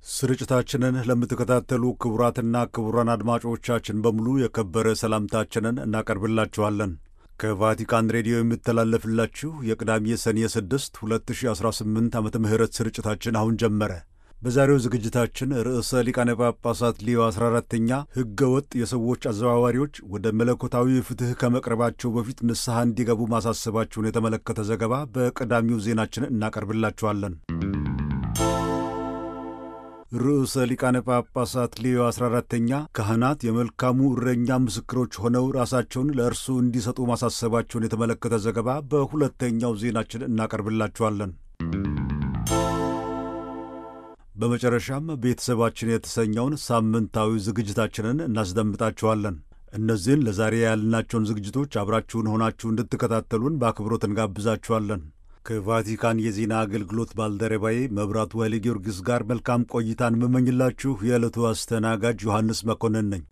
ስርጭታችንን ለምትከታተሉ ክቡራትና ክቡራን አድማጮቻችን በሙሉ የከበረ ሰላምታችንን እናቀርብላችኋለን። ከቫቲካን ሬዲዮ የሚተላለፍላችሁ የቅዳሜ ሰኔ 6 2018 ዓመተ ምህረት ስርጭታችን አሁን ጀመረ። በዛሬው ዝግጅታችን ርዕሰ ሊቃነ ጳጳሳት ሊዮ 14ተኛ ሕገ ወጥ የሰዎች አዘዋዋሪዎች ወደ መለኮታዊ ፍትሕ ከመቅረባቸው በፊት ንስሐ እንዲገቡ ማሳሰባቸውን የተመለከተ ዘገባ በቀዳሚው ዜናችን እናቀርብላችኋለን። ርዕሰ ሊቃነ ጳጳሳት ሊዮ 14ተኛ ካህናት የመልካሙ እረኛ ምስክሮች ሆነው ራሳቸውን ለእርሱ እንዲሰጡ ማሳሰባቸውን የተመለከተ ዘገባ በሁለተኛው ዜናችን እናቀርብላችኋለን። በመጨረሻም ቤተሰባችን የተሰኘውን ሳምንታዊ ዝግጅታችንን እናስደምጣችኋለን። እነዚህን ለዛሬ ያልናቸውን ዝግጅቶች አብራችሁን ሆናችሁ እንድትከታተሉን በአክብሮት እንጋብዛችኋለን። ከቫቲካን የዜና አገልግሎት ባልደረባዬ መብራቱ ኃይለ ጊዮርጊስ ጋር መልካም ቆይታን የምመኝላችሁ የዕለቱ አስተናጋጅ ዮሐንስ መኮንን ነኝ።